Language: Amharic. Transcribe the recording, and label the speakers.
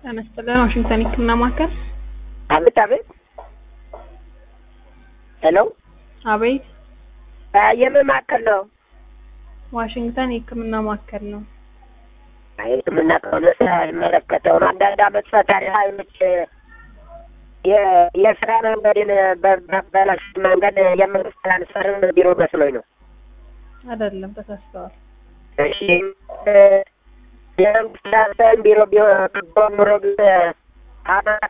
Speaker 1: ጤና ይስጥልን ዋሽንግተን የህክምና ማዕከል
Speaker 2: አቤት አቤት። ሄሎ
Speaker 1: አቤት
Speaker 2: የምን ማዕከል ነው?
Speaker 1: ዋሽንግተን የህክምና ማዕከል ነው
Speaker 2: ሕክምና ከሆነ አይመለከተውም። አንዳንድ አመት ፈታሪ ኃይሎች የ- የስራ መንገድን በበላሽ መንገድ የመንግስት ትራንስፈርን ቢሮ መስሎኝ ነው።
Speaker 1: አይደለም ተሳስተዋል
Speaker 2: እሺ የመንግስት ትራንስፈርን ቢሮ ቢሆን ኑሮ ግን አማራ